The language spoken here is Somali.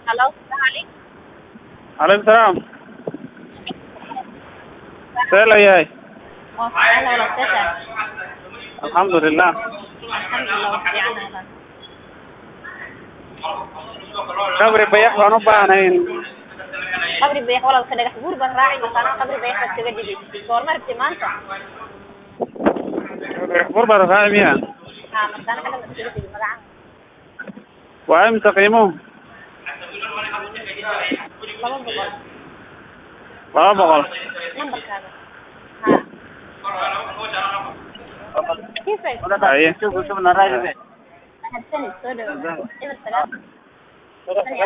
Hello, Sally. calaykum salaam see la yahay Waa fiican walaal seeta. alxamdulilah Alxamdulillah waa fiican walaal. qabri bayax baan u baahnayn Qabri bayax walaalka dhagax guur baan raaci maqaana qabri bayax baad kaga dhigay. Goorma rabtay maanta? bur baan raaci miya Haa, maqaana xagga baad kaga dhigay magaca. waa imisa qiimuhu Laba boqol. laba boqol Nambarkaaga. Haa. Kiisay. haye Mahadsanid soo dhawaada. Eber sagaal.